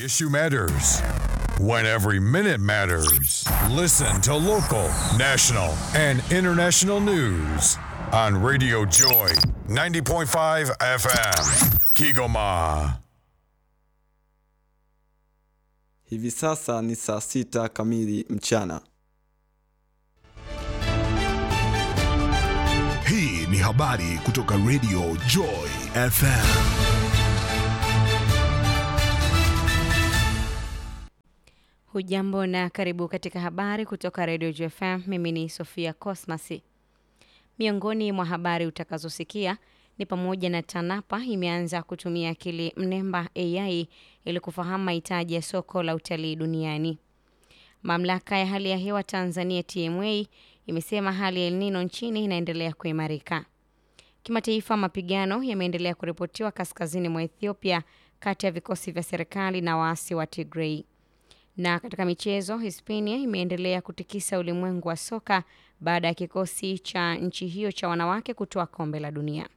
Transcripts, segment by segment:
issue matters. When every minute matters. Listen to local, national, and international news on Radio Joy 90.5 FM. Kigoma. Hivi sasa ni saa sita kamili mchana. Hii ni habari kutoka Radio Joy FM. Hujambo na karibu katika habari kutoka Radio JFM. Mimi ni Sofia Cosmas. Miongoni mwa habari utakazosikia ni pamoja na TANAPA imeanza kutumia akili mnemba AI ili kufahamu mahitaji ya soko la utalii duniani. Mamlaka ya hali ya hewa Tanzania TMA imesema hali ya El Nino nchini inaendelea kuimarika. Kimataifa, mapigano yameendelea kuripotiwa kaskazini mwa Ethiopia kati ya vikosi vya serikali na waasi wa Tigray. Na katika michezo, Hispania imeendelea kutikisa ulimwengu wa soka baada ya kikosi cha nchi hiyo cha wanawake kutoa kombe la dunia.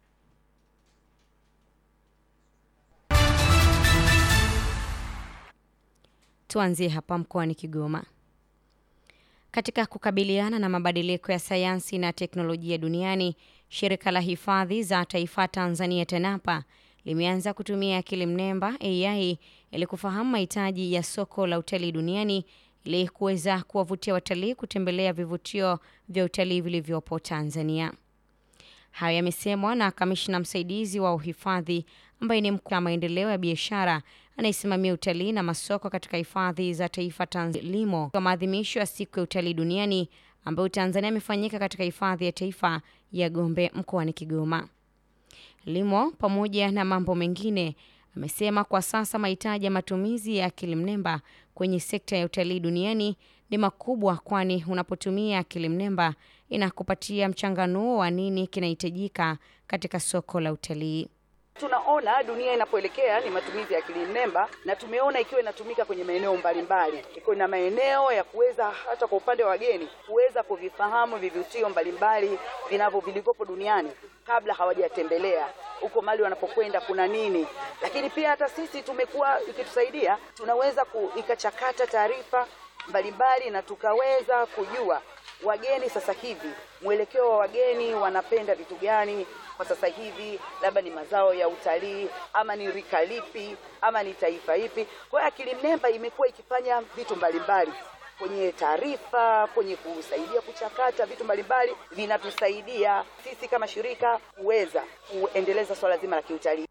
Tuanzie hapa mkoani Kigoma. Katika kukabiliana na mabadiliko ya sayansi na teknolojia duniani, shirika la hifadhi za taifa Tanzania TANAPA limeanza kutumia akili mnemba AI ili kufahamu mahitaji ya soko la utalii duniani ili kuweza kuwavutia watalii kutembelea vivutio vya utalii vilivyopo Tanzania. Hayo yamesemwa na kamishna msaidizi wa uhifadhi ambaye ni mkuu wa maendeleo ya biashara anayesimamia utalii na masoko katika hifadhi za taifa Tanzania LIMO kwa maadhimisho ya siku ya utalii duniani ambayo Tanzania imefanyika katika hifadhi ya taifa ya Gombe mkoani Kigoma. LIMO pamoja na mambo mengine amesema kwa sasa mahitaji ya matumizi ya akili mnemba kwenye sekta ya utalii duniani ni makubwa, kwani unapotumia akili mnemba inakupatia mchanganuo wa nini kinahitajika katika soko la utalii. Tunaona dunia inapoelekea ni matumizi ya akili mnemba, na tumeona ikiwa inatumika kwenye maeneo mbalimbali, iko na maeneo ya kuweza hata kwa upande wa wageni kuweza kuvifahamu vivutio mbalimbali vinavyo vilivyopo duniani kabla hawajatembelea huko mali wanapokwenda kuna nini. Lakini pia hata sisi tumekuwa ikitusaidia, tunaweza ku, ikachakata taarifa mbalimbali na tukaweza kujua wageni sasa hivi, mwelekeo wa wageni wanapenda vitu gani kwa sasa hivi, labda ni mazao ya utalii ama ni rika lipi ama ni taifa ipi. Kwa hiyo akili mnemba imekuwa ikifanya vitu mbalimbali kwenye taarifa, kwenye kusaidia kuchakata vitu mbalimbali, vinatusaidia sisi kama shirika kuweza kuendeleza swala zima la kiutalii.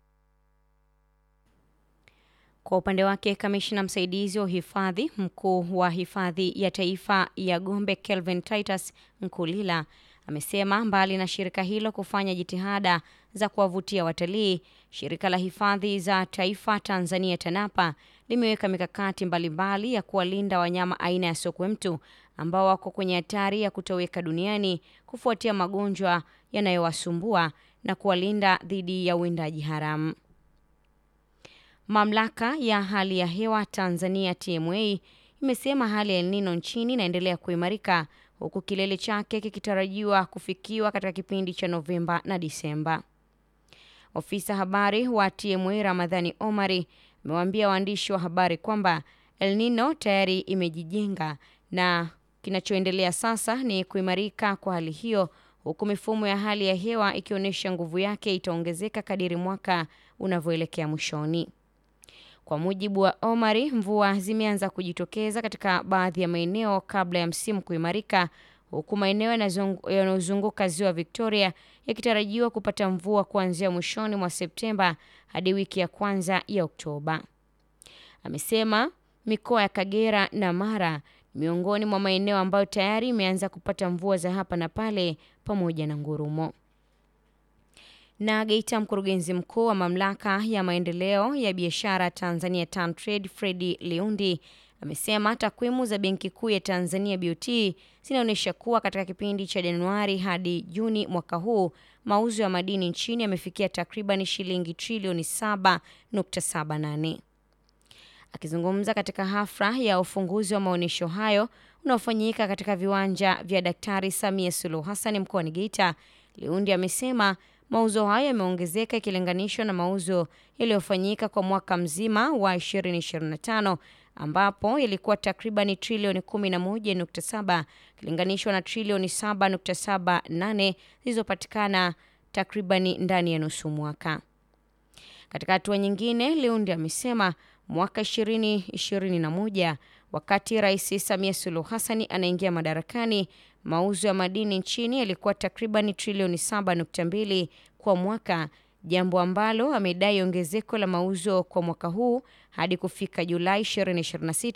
Kwa upande wake kamishna msaidizi wa uhifadhi mkuu wa hifadhi ya taifa ya Gombe Kelvin Titus Nkulila amesema mbali na shirika hilo kufanya jitihada za kuwavutia watalii, shirika la hifadhi za taifa Tanzania TANAPA limeweka mikakati mbalimbali ya kuwalinda wanyama aina ya sokwe mtu ambao wako kwenye hatari ya kutoweka duniani kufuatia magonjwa yanayowasumbua na kuwalinda dhidi ya uwindaji haramu. Mamlaka ya hali ya hewa Tanzania TMA imesema hali ya El Nino nchini inaendelea kuimarika huku kilele chake kikitarajiwa kufikiwa katika kipindi cha Novemba na Disemba. Ofisa habari wa TMA Ramadhani Omari amewaambia waandishi wa habari kwamba El Nino tayari imejijenga na kinachoendelea sasa ni kuimarika kwa hali hiyo, huku mifumo ya hali ya hewa ikionyesha nguvu yake itaongezeka kadiri mwaka unavyoelekea mwishoni. Kwa mujibu wa Omari, mvua zimeanza kujitokeza katika baadhi ya maeneo kabla ya msimu kuimarika, huku maeneo yanayozunguka ziwa Victoria yakitarajiwa kupata mvua kuanzia mwishoni mwa Septemba hadi wiki ya kwanza ya Oktoba. Amesema mikoa ya Kagera na Mara ni miongoni mwa maeneo ambayo tayari imeanza kupata mvua za hapa na pale pamoja na ngurumo. Na Geita, mkurugenzi mkuu wa mamlaka ya maendeleo ya biashara Tanzania TanTrade Fredi Liundi amesema takwimu za Benki Kuu ya Tanzania BOT zinaonyesha kuwa katika kipindi cha Januari hadi Juni mwaka huu mauzo ya madini nchini yamefikia takriban shilingi trilioni 7.78. Akizungumza katika hafla ya ufunguzi wa maonyesho hayo unaofanyika katika viwanja vya Daktari Samia Suluhu Hassan mkoani Geita, Liundi amesema Mauzo hayo yameongezeka ikilinganishwa na mauzo yaliyofanyika kwa mwaka mzima wa 2025 ambapo yalikuwa takribani trilioni 11.7 ikilinganishwa na trilioni 7.78 zilizopatikana takribani ndani ya nusu mwaka. Katika hatua nyingine, Leundi amesema mwaka 2021 wakati Rais Samia Suluhu Hassan anaingia madarakani, mauzo ya madini nchini yalikuwa takribani trilioni 7.2 kwa mwaka, jambo ambalo amedai ongezeko la mauzo kwa mwaka huu hadi kufika Julai 2026